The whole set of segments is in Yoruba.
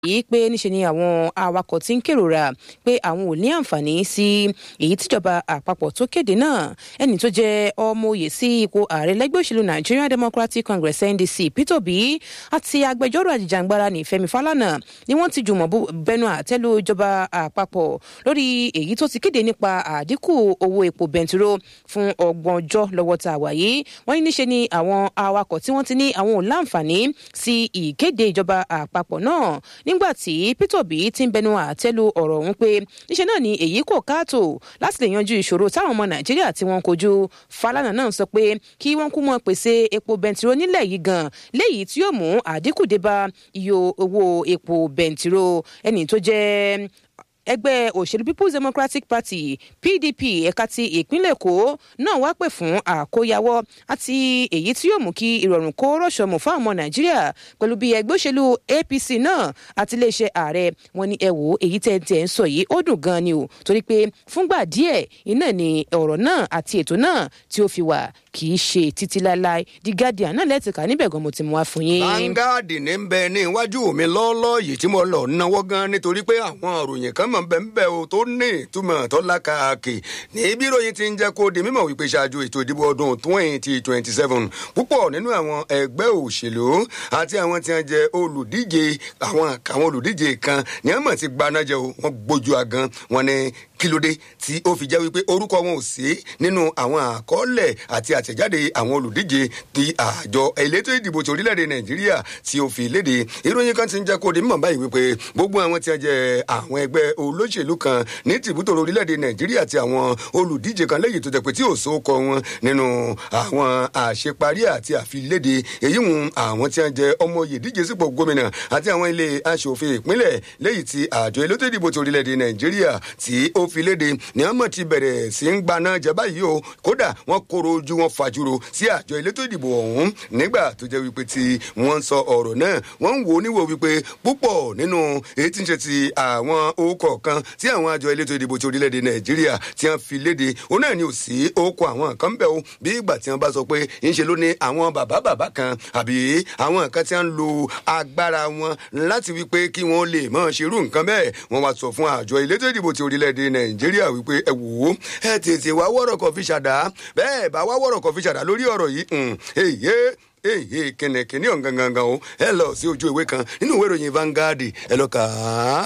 yìí pé níṣe ni àwọn awakọ̀ ti ń kérora pé àwọn ò ní àǹfààní sí èyí tíjọba àpapọ̀ tó kéde náà ẹni tó jẹ́ ọmọ òye sí ipò ààrẹ lẹ́gbẹ́ òṣèlú Nigerian Democratic Congress NDC Peter Obi àti agbẹjọ́rò àjìjàngbara ní Fẹ́mi Fálànà ni wọ́n ti jùmọ̀ bẹnu àtẹ́lu ìjọba àpapọ̀ lórí èyí tó ti kéde nípa àdínkù owó epo bẹntiró fún ọgbọ̀n ọjọ́ lọ́wọ́ tá a wà yìí wọ́n ní níṣe ni àwọn awakọ̀ tí wọ́n ti ní àwọn ò láǹfààní sí ìkéde ìjọba àpapọ̀ náà nígbà tí Peter Obi ti ń bẹnu àtẹ́lu ọ̀rọ̀ ọ̀hún pé níṣẹ́ náà ni èyí kò káàtó láti lè yanjú ìṣòro táwọn ọmọ Nàìjíríà tí wọ́n kojú Fálànà náà sọ pé kí wọ́n kú mọ́ pèsè epo bẹntiró nílẹ̀ yìí gan léyìí tí yóò mú àdínkù dé bá iye owó epo bẹntiró ẹni tó jẹ́ ẹgbẹ́ òṣèlú people's democratic party pdp ẹ̀ka ti ìpínlẹ̀ èkó náà wá pè fún àkóyawọ́ àti èyí tí yóò mú kí ìrọ̀rùn kó rọ̀ṣọ̀mù fún àwọn nàìjíríà pẹ̀lú bí ẹgbẹ́ òṣèlú apc náà àti iléeṣẹ́ ààrẹ wọn ni ẹ wò ó èyí tẹ́ tẹ́ ń sọ yìí ó dùn gan ni o torí pé fúngbà díẹ̀ iná ni ọ̀rọ̀ náà àti ètò náà tí ó fi wà kì í ṣe títí láéláé the guardian náà lẹ́tìkà níbẹ̀ gan mo ti mú wá fún yín. Vanguard ní ń bẹ ní iwájú mi lọ́ọ́lọ́ yìí tí mo lọ náwó gan nítorí pé àwọn òròyìn kan mọ̀ ń bẹ ń bẹ o tó ní ìtumọ̀ tó lákàkì ní bí ìròyìn ti ń jẹ́ kó di mímọ̀ wípé ṣáájú ètò ìdìbò ọdún twenty twenty seven púpọ̀ nínú àwọn ẹgbẹ́ òṣèlú àti àwọn tí wọ́n jẹ́ olùdíje àwọn àwọn olùdíje kan ní wọ́n mọ̀ ti gbanájẹ́ o wọ́n gbójú agan wọn ni kílódé tí ó fi jẹ́ wípé orúkọ wọn ò sí nínú àwọn àkọọ́lẹ̀ àti àtẹ̀jáde àwọn olùdíje ti àjọ elétò ìdìbò ti orílẹ̀-èdè nàìjíríà tí ó fi léde ìròyìn kan ti ń jẹ́ kó di mímọ̀ báyìí wípé gbogbo àwọn tí wọ́n jẹ́ àwọn ẹgbẹ́ olóṣèlú kan ní tìbútò orílẹ̀-èdè nàìjíríà àti àwọn olùdíje kan lẹ́yìn tó jẹ́ pé tí ò sóko wọn nínú àwọn àṣeparí àti àfiléde èyí hùn àwọn tí wọ́n jẹ́ ọmọ yèdíje sípò gómìnà àti àwọn ilé aṣòfin ìpínlẹ̀ lẹ́yìn tí àjọ elétò ìdìbò ti orílẹ̀-èdè nàìjíríà tí ó fi léde ní àmọ́ ti bẹ̀rẹ̀ sí ń gbaná jẹ báyìí o kódà wọ́n kóró ojú wọn fàjúro sí àjọ elétò ìdìbò ọ̀hún nígbà tó jẹ́ wípé tí wọ́n ń sọ ọ̀rọ̀ náà wọ́n ń wò ó níwò wípé púpọ̀ nínú èyí tí ń ṣe ti àwọn orúkọ kan tí àwọn àjọ elétò ìdìbò ti orílẹ̀-èdè nàìjíríà tí wọ́n fi léde òun náà ni ò sí orúkọ àwọn kan bẹ́ẹ̀ o bí ìgbà tí wọ́n bá sọ pé ńṣe ló ní àwọn bàbá bàbá kan àbí àwọn kan tí wọ́n ń lo agbára wọn láti wípé kí wọ́n lè mọ̀ ṣerú nǹkan bẹ́ẹ̀ wọ́n wá sọ fún àjọ elétò ìdìbò ti orílẹ̀-èdè nàìjíríà wípé ẹ wò ó ẹ tètè wá wọ́rọ̀ kan fi ṣàdá bẹ́ẹ̀ bá wá wọ́rọ̀ kan fi ṣàdá lórí ọ̀rọ̀ yìí èyí èyí kìnìkìnì ọ̀hún gangan o ẹ lọ sí ojú ìwé kan nínú ìwé ìròyìn Vanguard ẹ lọ kà á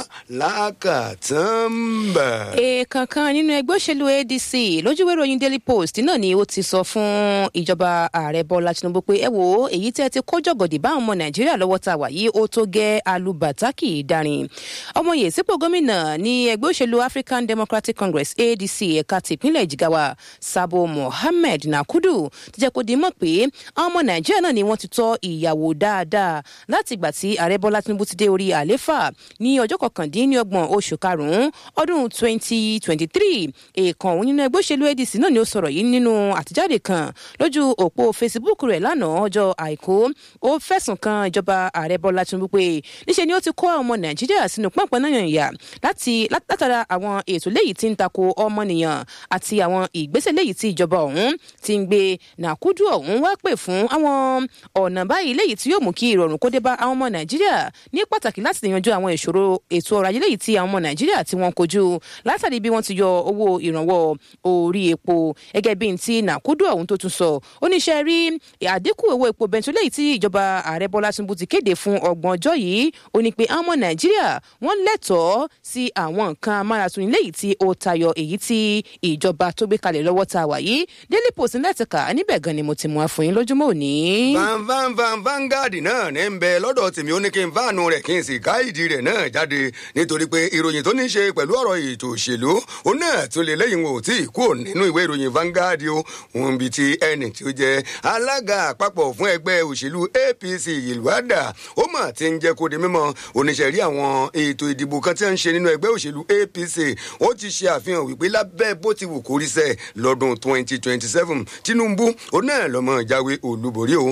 lákàtúmbà. èèkàn kan nínú ẹgbẹ́ òṣèlú ADC lójúwé ìròyìn Daily Post náà ni ó ti sọ fún ìjọba ààrẹ Bọ́lá Tinubu pé ẹ wo èyí tẹ́ ti kó jọ̀gọ̀dì bá àwọn ọmọ Nàìjíríà lọ́wọ́ tá a wà yìí ó tó gẹ́ alùbàtàkì darin ọmọye sípò gómìnà ní ẹgbẹ́ òṣèlú African Democratic Congress ADC ẹ̀ka tìpínlẹ̀ Jigawa Sabo Mohammed Nakudu ti jẹ́ kó di mọ̀ pé àwọn ọmọ Nàìjíríà náà ni wọ́n ti tọ́ ìyàwó dáadáa láti ìgbà tí ààrẹ bọ́lá tinubu ti dé orí àléfà ní ọjọ́ kọkàndínlọ́gbọ̀n oṣù karùn-ún ọdún 2023 èèkàn òun nínú ẹgbẹ́ òṣèlú adc náà ni ó sọ̀rọ̀ yìí nínú àtijáde kan lójú òpó facebook rẹ̀ lánàá ọjọ́ àìkú ó fẹ̀sùn kan ìjọba ààrẹ bọ́lá tinubu pé níṣẹ́ ni ó ti kó ọmọ nàìjíríà sínú pọ́npọ́n náà yàn láti látara àwọn ètò léyìí tí ń tako ọmọnìyàn àti àwọn ìgbésẹ̀ léyìí tí ìjọba ọ̀hún ti ń gbé nàkúdù ọ̀hún wá pè fún àwọn ọ̀nà báyìí léyìí tí yóò mú kí ìrọ̀rùn kó dé bá àwọn ọmọ nàìjíríà ní pàtàkì láti lè yanjú àwọn ìṣòro ètò ọrọ̀ ajé léyìí tí àwọn ọmọ nàìjíríà tí wọ́n kojú látàrí bí wọ́n ti yọ owó ìrànwọ́ orí epo gẹ́gẹ́ bí ti nàkúdù ọ̀hún tó tún sọ oníṣẹ́ rí àdínkù owó epo bẹntu léyìí tí ìjọba ààrẹ bọ́lá tinubu ti kéde fún ọgbọ̀n ọjọ́ yìí ó ní pé àwọn ọmọ nàìjíríà wọ́n lẹ́tọ̀ọ́ sí àwọn nǹkan amáratuni léyìí tí ó tayọ èyí tí ìjọba tó gbé kalẹ̀ lọ́wọ́ ta wà yìí daily post lẹ́tìkà níbẹ̀ gan ni mo ti mú wa fún yín lójúmọ́ òní van van van Vanguard náà ní ń bẹ lọ́dọ̀ tèmi ó ní kí n fáànù rẹ̀ kí n sì ká ìdí rẹ̀ náà jáde nítorí pé ìròyìn tó ní í ṣe pẹ̀lú ọ̀rọ̀ ètò òṣèlú ó náà tún lè lẹ́yìn wò tí kú nínú ìwé ìròyìn Vanguard o òun bíi ti ẹni tí ó jẹ́ alága àpapọ̀ fún ẹgbẹ́ òṣèlú APC ìlúwàdà ó mà ti ń jẹ́ kó di mímọ̀ oníṣẹ́rí àwọn ètò ìdìbò kan tí wọ́n ń ṣe nínú ẹgbẹ́ òṣèlú APC ó ti ṣe àfihàn wípé lábẹ́ bó ti wù kórí sẹ́ lọ́dún 2027 Tinubu ó náà lọ́mọ jáwé olúborí o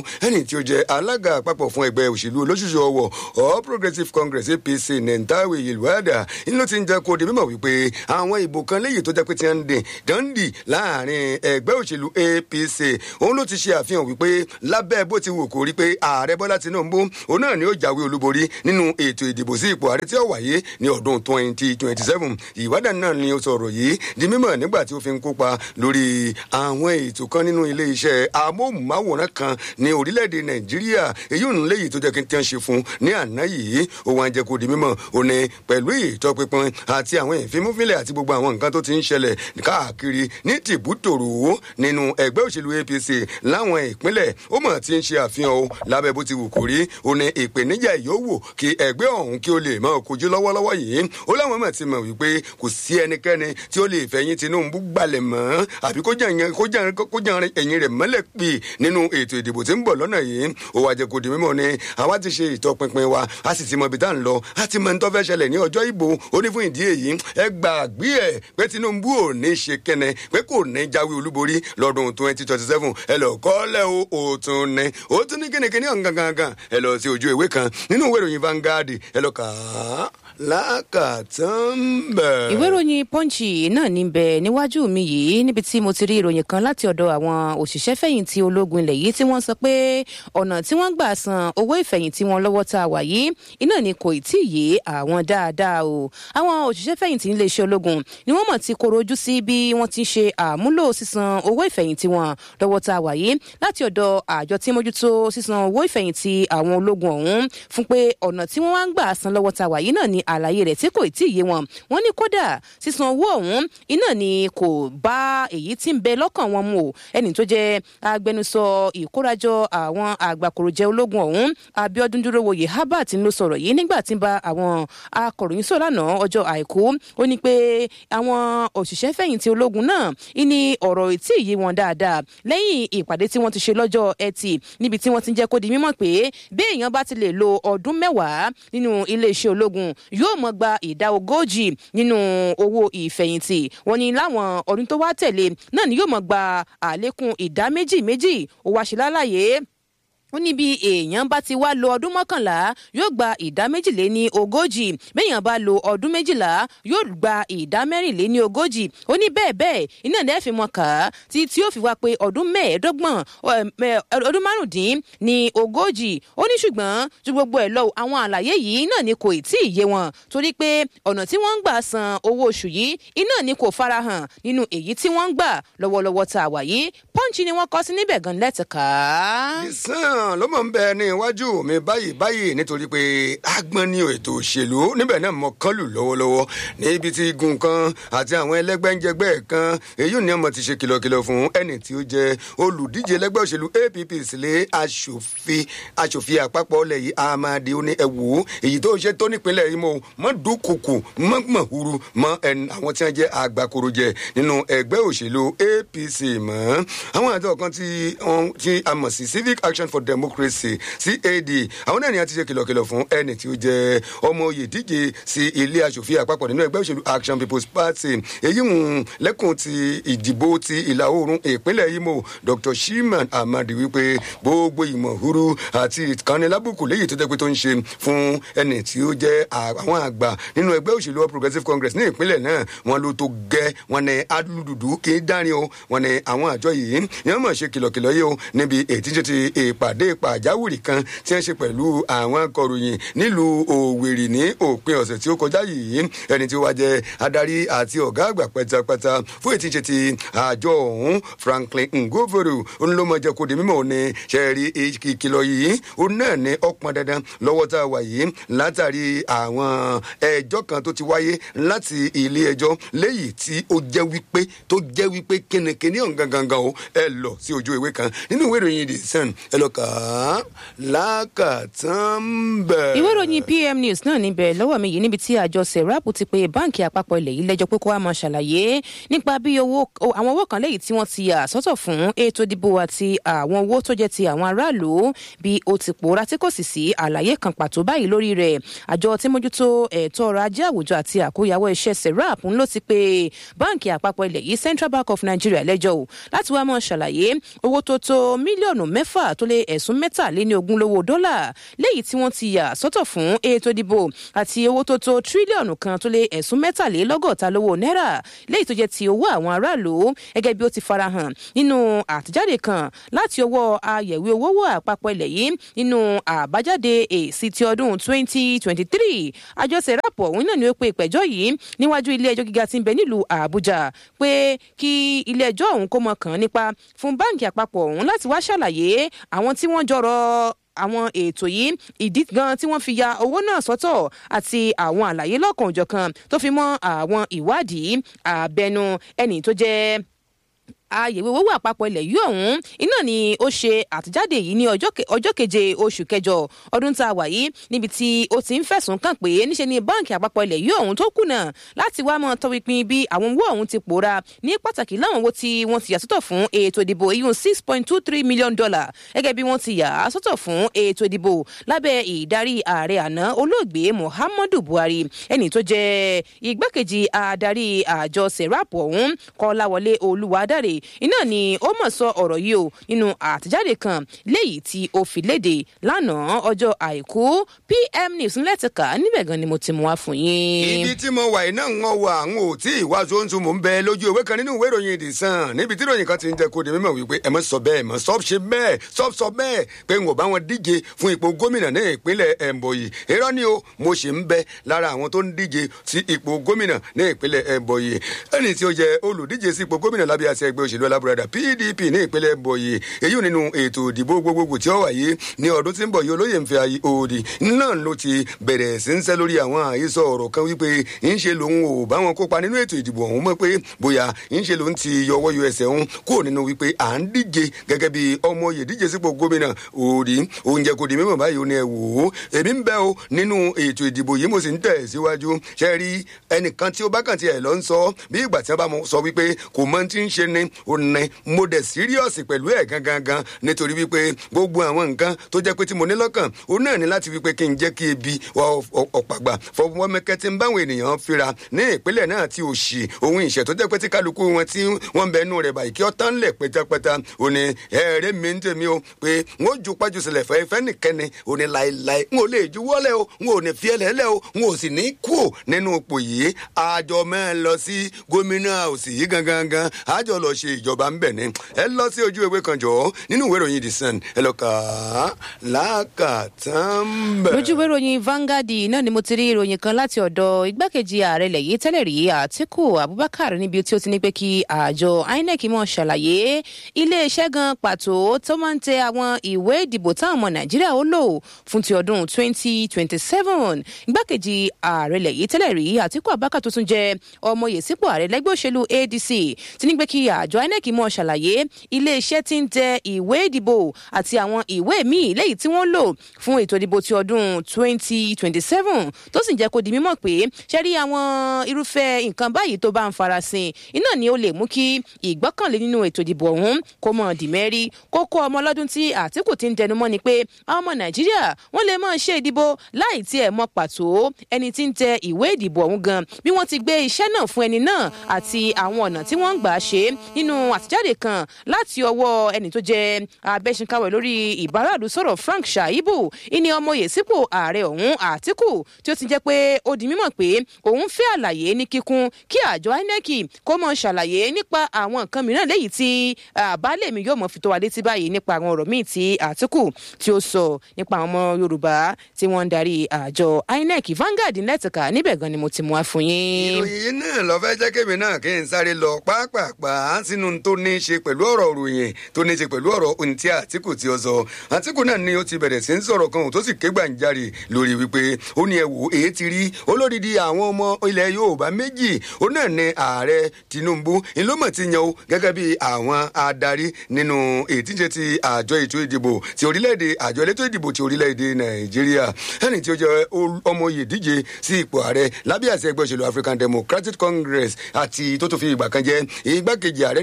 ẹni tí ó jẹ alága àpapọ̀ fún ẹgbẹ́ òṣèlú olóṣùṣù ọwọ́ all progressives congress apc nentawe yelwada ló ti ń jẹ́ kó di mímọ̀ wípé àwọn ìbò kan léyìí tó jẹ́ pé ti ń dín dandi láàrin ẹgbẹ́ òṣèlú apc òun ló ti ṣe àfihàn wípé lábẹ́ bó ti wù kó rí pé ààrẹ bọ́lá tinubu òun náà ni ó jáwé olúborí nínú ètò ìdìbò sí ipò ààrẹ tí ó wáyé ní ọdún twenty twenty seven ìwádà náà ni ó sọ̀rọ̀ yìí di mímọ̀ nígbà tí ó fi ń kópa lórí àwọn ètò kan nínú ilé iṣẹ́ amóhùnmáwòrán kan ní orílẹ̀-èdè nàìjíríà èyí òun léyìí tó jẹ́ kí n tí wọ́n ṣe fún ní àná yìí ó wá ń jẹ́ kó di mímọ̀ ó ní pẹ̀lú ìtọ́pinpin àti àwọn ìfimúfilẹ̀ àti gbogbo àwọn nǹkan tó ti ń ṣẹlẹ̀ káàkiri ní tìbútòrò nínú ẹgbẹ́ òṣèlú apc láwọn ìpínlẹ̀ ó mọ̀ tí ń ṣe àfihàn o lábẹ́ bó ti wù kó rí ó ní ìpèníjà ìyówò kí ẹgbẹ́ ọ̀hún kí ó lè máa kojú lọ́wọ́lọ́wọ́ yìí ó láwọn mọ̀ ti mọ̀ wípé kò sí ẹnikẹ́ni tí ó lè fẹ̀yìn tinubu gbalẹ̀ mọ́ àbí kó jẹ́ ẹ̀yìn rẹ̀ mọ́lẹ̀ pì nínú ètò ìdìbò tí ń bọ̀ lọ́nà yìí ó wá jẹ́ kó di mímọ́ ni àwa ti ṣe ìtọpinpin wa a sì ti mọ ibi tá à ń lọ a ti mọ ní tó fẹ́ ṣẹlẹ̀ ní ọjọ́ ìbò ó ní fún ìdí èyí ẹ gbàgbé ẹ̀ pé tinubu ò ní ṣe kẹ́nẹ pé kò ní jáwé olúborí lọ́dún twenty twenty seven ẹ lọ kọ́lẹ̀ o ò tún ní ó tún ní kínníkínní ọ̀hún gangan ẹ lọ sí ojú ìwé kan nínú ìwé ìròyìn Vanguard ẹ lọ kà á lákàtàn bẹ̀. ìwé ìròyìn pọ́ǹchì náà ní bẹ níwájú mi yìí níbi tí mo ti rí ìròyìn kan láti ọ̀dọ̀ àwọn òṣìṣẹ́ fẹ̀yìntì ológun ilẹ̀ yìí tí wọ́n sọ pé ọ̀nà tí wọ́n gbà san owó ìfẹ̀yìntì wọn lọ́wọ́ tá a wà yìí iná ni kò tí ì yé àwọn dáadáa o àwọn òṣìṣẹ́ fẹ̀yìntì iléeṣẹ́ ológun ni wọ́n mọ̀ ti koro ojú sí bí wọ́n ti ṣe àmúlò sísan owó ìfẹ̀yìntì wọn lọ́wọ́ tá a wà yìí láti ọ̀dọ̀ àjọ tí mójútó sísan owó ìfẹ̀yìntì àwọn ológun ọ̀hún fún pé ọ̀nà tí wọ́n wá ń gbà san lọ́wọ́ tá a wà yìí náà ni àlàyé rẹ̀ tí kò tí ì yé wọn wọ́n ní kódà sísan owó ọ̀hún iná ni kò bá èyí tí ń bẹ lọ́kàn wọn mu o ẹni tó jẹ́ agbẹnusọ ìkórajọ àwọn àgbàkòròjẹ ológun ọ̀hún Abíọ́dún Dúrówoyè Herbert ló sọ̀rọ̀ yìí nígbà tí ń bá àwọn akọ̀ròyìn sọ̀rọ̀ lánàá ọjọ́ àìkú ó ní pé àwọn òṣìṣẹ́ fẹ̀yìntì ológun náà ìní ọ̀rọ̀ tí ì yé wọn dáadáa lẹ́yìn ìpàdé tí wọ́n ti ṣe lọ́jọ́ ẹtì níbi tí wọ́n ti ń jẹ́ kó di mímọ̀ pé bí èèyàn bá ti lè lo ọdún mẹ́wàá nínú iléeṣẹ́ ológun yóò mọ̀ gba ìdá ogójì nínú owó ìfẹ̀yìntì wọ́n ní láwọn ọdún tó wá tẹ̀lé náà ni yóò mọ̀ gba àlékún ìdá méjì méjì ó wá ṣe lálàyé ó ní bí èèyàn bá ti wá lo ọdún mọ́kànlá yóò gba ìdá méjìléní ogójì béèyàn bá lo ọdún méjìlá yóò gba ìdá mẹ́rìnléní ogójì ó ní bẹ́ẹ̀ bẹ́ẹ̀ iná ẹ̀ fi mọ̀ ká tí tí ó fi wá pé ọdún mẹ́ẹ̀ẹ́dọ́gbọ̀n ọdún márùndín ní ogójì ó ní ṣùgbọ́n ju gbogbo ẹ̀ lọ àwọn àlàyé yìí náà ni kò tí ì yé wọn torí pé ọ̀nà tí wọ́n ń gbà san owó oṣù yìí iná ni kò farahàn nínú èyí tí wọ́n ń gbà lọ́wọ́lọ́wọ́ tá a wà yìí pọ́ǹchì ni wọ́n kọ sí níbẹ̀ gan lẹ́tìká náà ló mọ̀ ń bẹ ní iwájú mi báyìí báyìí nítorí pé agbọ́n ní ètò òṣèlú níbẹ̀ náà mọ̀ kán lù lọ́wọ́lọ́wọ́ níbi tí igun kan àti àwọn ẹlẹ́gbẹ́njẹgbẹ́ kan èyí ni ọmọ ti ṣe kìlọ̀kìlọ̀ fún ẹni tí ó jẹ́ olùdíje ẹlẹ́gbẹ́ òṣèlú APP sílé aṣòfin aṣòfin àpapọ̀ ọlẹ̀ yìí Amadi ó ní ẹ̀wò èyí tó ṣe tó nípínlẹ̀ Imo mọ́ dúnkùkù mọ́ mọ̀húrú mọ́ àwọn tí wọ́n jẹ́ àgbàkorojẹ nínú ẹgbẹ́ òṣèlú APC mọ́ àwọn àjọ kan tí a mọ̀ sí civic action for democracy cad àwọn náà ni a ti ṣe kìlọ̀kìlọ̀ fún ẹni tí ó jẹ́ ọmọ oyè díje sí ilé aṣòfin àpapọ̀ nínú ẹgbẹ́ òṣèlú action people's party èyí ń lẹ́kùn ti ìdìbò ti ìlà oòrùn ìpínlẹ̀ imo dr shimon amadi wípé gbogbo ìmọ̀ huru àti ìkànnìlábùkù léyìí tó jẹ́ pé tó ń ṣe fún ẹni tí ó jẹ́ àwọn àgbà nínú ẹgbẹ́ òṣèlú all progressives congress ní ìpínlẹ̀ náà wọn ló tó gẹ́ wọn ní adúlùdùdù kì í dárin o wọn ní àwọn àjọ yìí ni wọ́n mọ̀ ṣe kìlọ̀kìlọ̀ yìí o níbi ètí ti ìpàdé pàjáwìrì kan tí wọ́n ṣe pẹ̀lú àwọn akọ̀ròyìn nílùú òwèrì ní òpin ọ̀sẹ̀ tí ó kọjá yìí ẹni tí ó wá jẹ́ adarí àti ọ̀gá àgbà pátápátá fún ètí ṣe ti àjọ ọ̀hún Franklin Ngovoru onílọ́mọdé kò dé mímọ́ ní ṣẹ́ẹ̀rí ìkìlọ̀ yìí ó náà ní ọ̀pọ̀ dandan lọ́wọ́ tá a wà yìí látàrí àwọn ẹjọ́ kan tó ti wáyé láti ilé ẹjọ́ léyìí tí ó jẹ́ wípé tó jẹ́ wípé kínníkínní ọ̀hún gangan o ẹ lọ sí ojú ìwé kan nínú ìwé ìròyìn the sun ẹ lọ kà á lákàtàn bẹ̀. ìwé ìròyìn pm news náà níbẹ̀ lọ́wọ́ mi yìí níbi tí àjọ serap ti pe báǹkì àpapọ̀ ilẹ̀ yìí lẹ́jọ́ pé kó wá máa ṣàlàyé nípa bí owó àwọn owó kan lẹ́yìn tí wọ́n ti yà sọ́tọ̀ fún ètò ìdìbò àti àwọn owó tó jẹ́ ti àwọn aráàlú bí ó ti pòórá tí kò sì sí àlàyé kan pàtó báyìí lórí rẹ̀ àjọ tí mójútó ẹ̀tọ́ ọrọ̀ ajé àwùjọ àti àkóyawọ́ iṣẹ́ serap ń ló ti pe báǹkì àpapọ̀ ilẹ̀ yìí central bank of nigeria lẹ́jọ́ o láti wá máa ṣàlàyé owó tó tó mílíọ̀nù mẹ́fà tó lé ẹ̀sùn mẹ́tàléní ogún lówó dọ́là léyìí tí wọ́n ti yà sọ́tọ̀ fún ètò ìdìbò àti owó tó tó tírílíọ̀nù kan tó lé ẹ̀sùn mẹ́tàlélọ́gọ́ta lówó náírà léyìí tó jẹ́ ti owó àwọn aráàlú gẹ́gẹ́ bí ó ti farahàn nínú àtẹ̀jáde kan láti ọwọ́ ayẹ̀wé owó àpapọ̀ ilẹ̀ yìí nínú àbájáde èsì ti ọdún 2023 àjọ sẹ́rápọ̀ òun náà ni ó pe ìpẹ̀jọ́ yìí níwájú ilé ẹjọ́ gíga tí ń bẹ nílùú àbújá pé kí ilé ẹjọ́ ọ̀hún kó mọ kàn nípa fún báǹkì àpapọ̀ ọ̀hún láti wá ṣàlàyé àwọn tí wọ́n jọrọ àwọn ètò yìí ìdí gan tí wọ́n fi ya owó náà sọ́tọ̀ àti àwọn àlàyé lọ́kàn òjọ̀kan tó fi mọ́ àwọn ìwádìí àbẹnu ẹni tó jẹ́ àyẹ̀wò owó àpapọ̀ ilẹ̀ yìí ọ̀hún iná ni ó ṣe àtẹ̀jáde yìí ní ọjọ́ keje oṣù kẹjọ ọdún tá a wà yìí níbi tí ó ti ń fẹ̀sùn kàn pé níṣe ni báǹkì àpapọ̀ ilẹ̀ yìí ọ̀hún tó kùnà láti wá mọ́ tọpinpin bí àwọn owó ọ̀hún ti pòórá ní pàtàkì láwọn owó tí wọ́n ti yà sọ́tọ̀ fún ètò ìdìbò iyún six point two three million dollar gẹ́gẹ́ bí wọ́n ti yà á sọ́tọ̀ fún ètò ìdìbò lábẹ́ ìdarí ààrẹ àná olóògbé muhammadu buhari ẹni tó jẹ́ igbákejì adarí àjọ serap ọ̀hún kọ́láwọlé olúwadáre iná ni ó mọ̀ sọ ọ̀rọ̀ yìí o nínú àtẹ̀jáde kan léyìí tí ó fi léde lánàá ọjọ́ àìkú pm news ńlẹ́tìkà níbẹ̀ gan ni mo ti mú wá fún yín. ibi tí mo wà iná ń wọ àwọn ò tí ì wá sóńtún mò ń bẹ lójú ìwé kan nínú ìwé ìròyìn ìdì sàn níbi tí ìròyìn kan ti ń jẹ kó di mímọ̀ wípé ẹ mọ sọ bẹ́ẹ̀ mọ sọ ṣe bẹ́ẹ̀ sọ sọ bẹ́ẹ̀ pé n ò bá wọn díje fún ipò gómìnà ní ìpínlẹ̀ ẹ̀mbọ̀yì irọ́ ni o mo ṣì ń bẹ lára àwọn tó ń díje sí ipò gómìnà ní ìpínlẹ̀ ẹ̀mbọ̀yì ẹni tí ó jẹ olùdíje sí ipò gómìnà lábẹ́ àṣẹ ẹgbẹ́ òṣèlú alábùradà pdp ní ìpínlẹ̀ ẹ̀mbọ̀yì èyí nínú ètò ìdìbò gbogbogbò tí ó wáyé ní ọdún tí ń bọ̀ yìí olóyè ń fẹ́ ayé òdì náà ló ti bẹ̀rẹ̀ sí ń sẹ́ lórí àwọn àhesọ ọ̀rọ̀ kan wípé ń ṣe lòun ò bá wọn kópa nínú ètò ìdìbò ọ̀hún mọ́ pé bóyá ń ṣe lòun ti yọwọ́ yọ ẹsẹ̀ òun kúrò nínú wípé à ń díje gẹ́gẹ́ bí ọmọ yè díje sípò gómìnà òdì oúnjẹ kò di mímọ̀ báyìí ó ní ẹ wò ó èmi ń bẹ́ o nínú ètò ìdìbò yìí mo sì ń tẹ̀ síwájú ṣe rí ẹnìkan tí ó bá kàn tiẹ̀ lọ ń sọ bí ìgbà tí wọ́n bá sọ wípé kò mọ ti ń ṣe ni ó ní mo dẹ̀ síríọ̀sì pẹ̀lú ẹ̀ gangan gan nítorí wípé gbogbo àwọn nǹkan tó jẹ́ pé tí mo ní lọ́kàn ó náà ní láti wípé kí n jẹ́ kí ebi ọ̀pàgbà fọwọ́mẹ́kẹ́ tí ń báwọn ènìyàn fira ní ìpínlẹ̀ náà tí òṣì ohun ìṣẹ̀ tó jẹ́ pé tí kálukú wọn tí wọ́n bẹ nú rẹ̀ báyìí kí ọ́ tán lẹ̀ pẹ́tápẹ́tá ò ní ẹ̀ẹ́rẹ́ mi ń tèmi o pé n ó ju pájú sílẹ̀ fẹ́ fẹ́ nìkẹ́ni ò ní láéláé n ò lè juwọ́lẹ̀ o n ò ní fi ẹlẹ́lẹ̀ o n ò sì ní kú nínú ipò yìí àjọ mẹ́rin lọ sí gómìnà òsì yìí gangan gan àjọ lọ ṣe ìjọba ń bẹ̀ ni ẹ lọ sí ojú ewé kan jọ nínú ìwé ìròyìn the sun ẹ lọ kà á lákàtàn bẹ̀. lójú ìwé ìròyìn Vanguard náà ni mo ti rí ìròyìn kan láti ọ̀dọ̀ igbákejì ààrẹ ilẹ̀ yìí tẹ́lẹ̀ rí Àtíkù Abubakar níbi tí ó ti ní pé kí àjọ INEC mọ̀ ṣàlàyé iléeṣẹ́ gan pàtó tó máa ń tẹ àwọn ìwé ìdìbò táwọn ọmọ Nàìjíríà ó lò fún ti ọdún 2027 igbákejì ààrẹ ilẹ̀ yìí tẹ́lẹ̀ rí Àtíkù Abubakar tó tún jẹ́ ọmọye sípò ààrẹ lẹ́gbẹ́ òṣèlú ADC ti ní pé kí àjọ INEC mọ̀ ṣàlàyé iléeṣẹ́ tí ń tẹ ìwé ìdìbò àti àwọn ìwé míì lẹ́yìn tí wọ́n lò fún ètò ìdìbò ti ọdún 2027 tó sì jẹ́ kó di mímọ̀ pé ṣe rí àwọn irúfẹ́ nǹkan báyìí tó bá ń farasin iná ni ó lè mú kí ìgbọ́kànlé nínú ètò ìdìbò ọ̀hún kó mọ̀ dì mẹ́rí kókó ọmọ ọlọ́dún tí Àtíkù ti ń tẹnumọ́ ni pé àwọn ọmọ Nàìjíríà wọ́n lè máa ṣe ìdìbò láì tí ẹ̀ mọ̀ pàtó ẹni tí ń tẹ ìwé ìdìbò ọ̀hún gan bí wọ́n ti gbé iṣẹ́ náà fún ẹni náà àti àwọn ọ̀nà tí wọ́n ń gbà ṣe nínú àtijáde kan láti ọwọ́ ẹni tó jẹ́ abẹ́sìnkáwẹ̀ lórí ìbáraàlú sọ̀rọ̀ Frank Shaibu ìní ọmọye sípò ààrẹ ọ̀hún Àtíkù tí ó ti jẹ́ pé ó di mímọ̀ pé òun fẹ́ àlàyé ní kíkún kí àjọ INEC kó mọ̀ ṣàlàyé nípa àwọn nǹkan mìíràn léyìí tí àbálẹ̀ mi yóò mọ̀ fi tó wa létí báyìí nípa àwọn ọ̀rọ̀ míì tí Àtíkù tí ó sọ nípa àwọn ọmọ Yorùbá tí wọ́n ń darí àjọ INEC Vanguard lẹ́tìkà níbẹ̀ gan ni mo ti mú wá fún yín. ìròyìn náà lọ fẹ́ jẹ́ kémi náà kí n sáré lọ pápápá sínú tó ní í ṣe pẹ̀lú ọ̀rọ̀ òròyìn tó ní í ṣe pẹ̀lú ọ̀rọ̀ ohun tí Àtíkù tí ó sọ Àtíkù náà ni ó ti bẹ̀rẹ̀ sí ń sọ̀rọ̀ kan tó sì ké gbàǹjarè lórí wípé ó ní ẹ wò èyí ti rí olódìdí àwọn ọmọ ilẹ̀ Yorùbá méjì ó náà ní ààrẹ Tinubu ìlómọ̀ ti yan o gẹ́gẹ́ bí àwọn adarí nínú ètíjẹ ti àjọ ètò ìdìbò ti orílẹ̀-èdè àjọ elétò ìdìbò ti orílẹ̀-èdè Nàìjíríà ẹni tí ó jẹ́ ọmọ oyè díje sí ipò ààrẹ lábẹ́ àṣẹ ẹgbẹ́ òṣèlú African Democratic Congress àti tó tó fi ìgbà kan jẹ́ igbákejì ààrẹ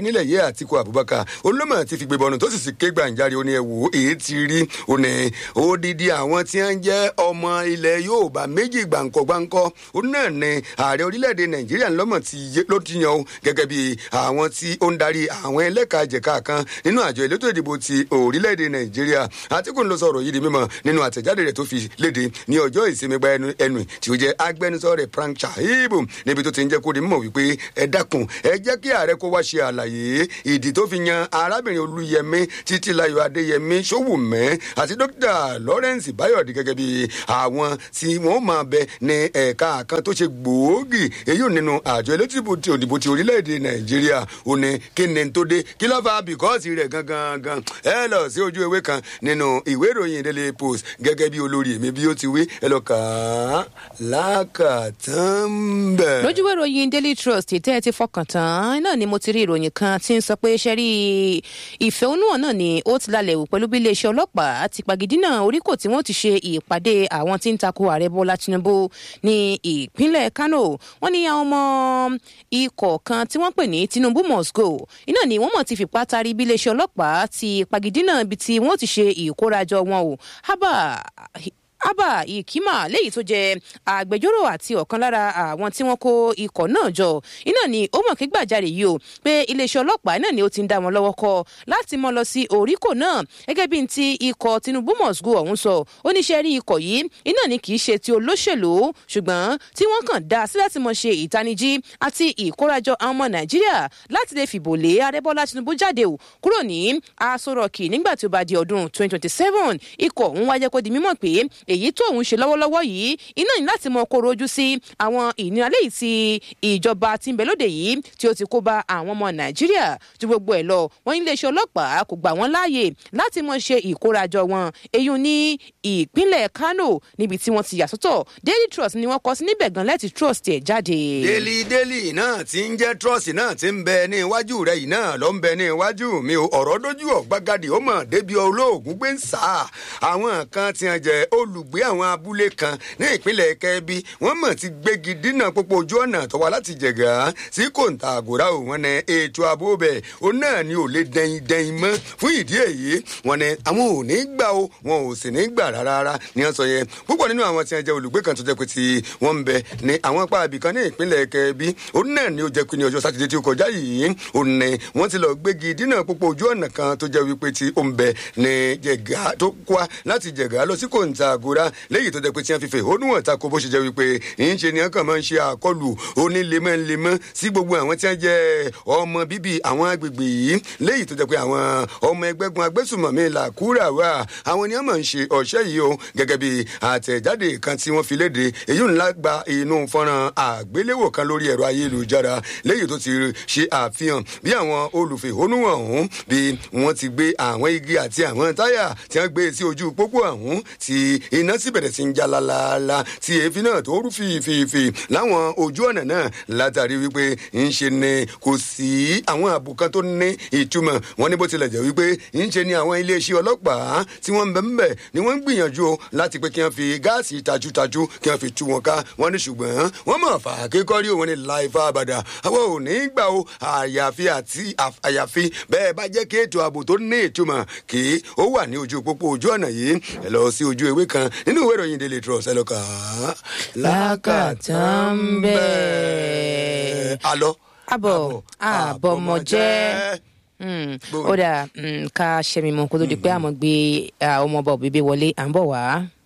nílẹ̀ yìí àtìkú abubakar olómọ ti fi gbébọnù tó sì sì ké gbàǹjarè ó ní ẹ wò ó èyí ti rí ó ní odidi àwọn tí wọ́n jẹ́ ọmọ ilẹ̀ yorùbá méjì gbàǹkọ̀ gbàǹkọ̀ ó náà ní ààrẹ orílẹ̀-èdè nàìjíríà ńlọ́mọ̀ ti yé ló ti yan o gẹ́gẹ́ bí àwọn tí ó ń darí àwọn ẹlẹ́kajẹ̀ka kan nínú àjọ elétò ìdìbò ti orílẹ̀-èdè nàìjíríà àtìkù ń lọ sọ̀rọ̀ yìí di mímọ̀ nínú àtẹ̀jáde rẹ̀ tó fi léde ní ọjọ́ ìsinmi gba ẹnu ẹnu tí ó jẹ́ agbẹnusọ rẹ̀ frank chahibu níbi tó ti ń jẹ́ kó di mímọ̀ wípé ẹ dákun ẹ jẹ́ kí ààrẹ kó wá ṣe àlàyé ìdí tó fi yan arábìnrin olúyẹmí títílayọ̀ adéyẹmí sówùmẹ́ àti dókítà lawrence bayọ̀dé gẹ́gẹ́ bí àwọn tí wọ́n máa bẹ ní ẹ̀ka kan tó ṣe gbòógì èyí ò nínú àjọ elétìbò ti òdìbò ti orílẹ̀-èdè nàìjíríà ò ní kí ni tó dé kí ló fa bìkọ́ọ̀sì rẹ̀ gangan gan ẹ lọ sí ojú ewé kan nínú ìwé ìròyìn daily post gẹ́gẹ́ bí olórí mi bí ó ti wí ẹ lọ kà á lákàtàn bẹ̀. lójúwé ìròyìn daily trust tẹ́ ẹ ti fọkàn tán náà ni mo ti rí ìròyìn kan tí ń sọ pé ṣe rí ìfẹ̀hónúhàn náà ni ó ti lálẹ́ wò pẹ̀lú bí iléeṣẹ́ ọlọ́pàá ti pàgídínà oríkò tí wọ́n ti ṣe ìpàdé àwọn tí ń tako ààrẹ bọ́lá tinubu ní ìpínlẹ̀ kano wọ́n ní àwọn ọmọ ikọ̀ kan tí wọ́n pè ní tinubu must go iná ni wọ́n mọ̀ ti fipá tari bí iléeṣẹ́ ọlọ́pàá ti pàgídínà ibi tí wọ́n ti ṣe ìkórajọ wọn o hábà abba ikima léyìí tó jẹ agbẹjọrò àti ọkan lára àwọn tí wọn kó ikọ náà jọ iná ni ó mọ̀ kí gbàjarè yìí o pé iléeṣẹ́ ọlọ́pàá náà ni ó ti ń dá wọn lọ́wọ́ kọ láti mọ lọ sí oríkò náà gẹ́gẹ́ bí ti ikọ̀ tinubu must go ọ̀hún sọ oníṣẹ́ rí ikọ̀ yìí iná ni kì í ṣe ti olóṣèlú ṣùgbọ́n tí wọ́n kàn dá sí láti mọ ṣe ìtanijí àti ìkórajọ àwọn ọmọ nàìjíríà láti lè fìbò lé arẹ́bọ́lá tinubu jáde o kúrò ní aṣọ rọ̀kì nígbà tí ó bá di ọdún 2027 ikọ̀ òun wájẹ́ kó di mímọ̀ pé èyí tó òun ṣe lọ́wọ́lọ́wọ́ yìí iná ní láti mọ kóró ojú sí àwọn ìnira léyìí tí ìjọba tí ń bẹ lóde yìí tí ó ti kó bá àwọn ọmọ nàìjíríà ju gbogbo ẹ̀ lọ wọ́n ní iléeṣẹ́ ọlọ́pàá kò gbà wọ́n láàyè láti mọ ṣe ìkórajọ wọn èyí ní ìpínlẹ̀ kano níbi tí wọ́n ti yà sọ́tọ̀ daily trust ni wọ́n kọ sí níbẹ̀ gan lẹ́tì trust ẹ̀ jáde. daily daily náà ti ń jẹ́ trust náà ti ń bẹ ní iwájú rẹ̀ yìí náà ló ń bẹ ní iwájú mi o ọ̀rọ̀ dójú ọ̀gbagadì ó mọ̀ débi olóògùn gbé ń sá àwọn kan ti hàn jẹ́ olùgbé àwọn abúlé kan ní ìpínlẹ̀ kẹ́bí wọ́n mọ̀ ti gbégi dínà pópó ojú ọ̀nà tó wá láti jẹ̀gà sí kòńtà àgòrá ò wọ́n ní ètò ààbò bẹ̀ ó náà ni ò lè dẹyin dẹyin mọ́ fún ìdí èyí wọ́n ní àwọn ò ní gbà o wọn ò sì ní gbà rárá ni wọ́n sọ yẹn púpọ̀ nínú àwọn tí wọ́n jẹ́ olùgbé kan tó jẹ́ pé tí wọ́n ń bẹ ní àwọn apá ibìkan ní ìpínlẹ̀ kẹ́bí ó náà ni ó jẹ́ pé ní ọjọ́ sátidé tí ó kọjá yìí ó ní wọ́n ti lọ gbégi dínà pópó ojú ọ̀nà kan tó jẹ́ wípé tí ó ń bẹ ní jẹ̀gà tó kwá láti jẹ̀gà lọ sí kòńtà àgòrá léyìí tó jẹ́ pé tí wọ́n fi fèhónú hàn tako bó ṣe jẹ́ wípé ń ṣe ni wọ́n kàn máa ń ṣe àkọlù onílemọ́lemọ́ sí gbogbo àwọn tí wọ́n jẹ́ ọmọ bíbí àwọn agbègbè yìí léyìí tó jẹ́ pé àwọn ọmọ ẹgbẹ́gun agbésùmọ̀mí làkúrà wà àwọn ni wọ́n máa ń ṣe ọ̀ṣẹ́ yìí o gẹ́gẹ́ bí àtẹ̀jáde kan tí wọ́n fi léde èyí ńlá gba inú fọ́nrán àgbéléwò kan lórí ẹ̀rọ ayélujára léyìí tó ti ṣe àfihàn bí àwọn olùfèhónú ọ̀hún bí wọ́n ti gbé àwọn igi àti àwọn táyà tí wọ́n gbé sí ojú pópó ọ̀hún tí iná sì bẹ̀rẹ̀ sí ń já lálálá tí èéfín náà tó rú fìfìfì láwọn ojú ọ̀nà náà látàrí wípé ń ṣe ni kò sí àwọn ààbò kan tó ní ìtumọ̀ wọn ní bó tilẹ̀ jẹ́ wípé ń ṣe ni àwọn iléeṣẹ́ ọlọ́pàá tí wọ́n ń bẹ̀ ń bẹ̀ ni wọ́n ń gbìyànjú láti pé kí wọ́n fi gáàsì tajútajú kí wọ́n fi tú wọn ká wọ́n ní ṣùgbọ́n wọ́n mọ̀ fà kékọ́rí òun ní láìfà àbàdà àwọn ò ní gbà ó àyàfi àti àyàfi bẹ́ẹ̀ bá jẹ́ kí ètò ààbò tó ní ìtumọ̀ kí ó wà ní ojú pópó ojú ọ̀nà yìí ẹ lọ sí ojú ewé kan nínú ìwé ìròyìn daily trust ẹ lọ kà á. lákàtàn bẹ́ẹ̀. alọ. àbọ̀ àbọ̀mọ̀jẹ́ ó dà ká ṣẹ́mi mọ́ kó tó di pé àmọ́ gbé ọmọ ọba òbí wọlé à ń bọ̀ wá.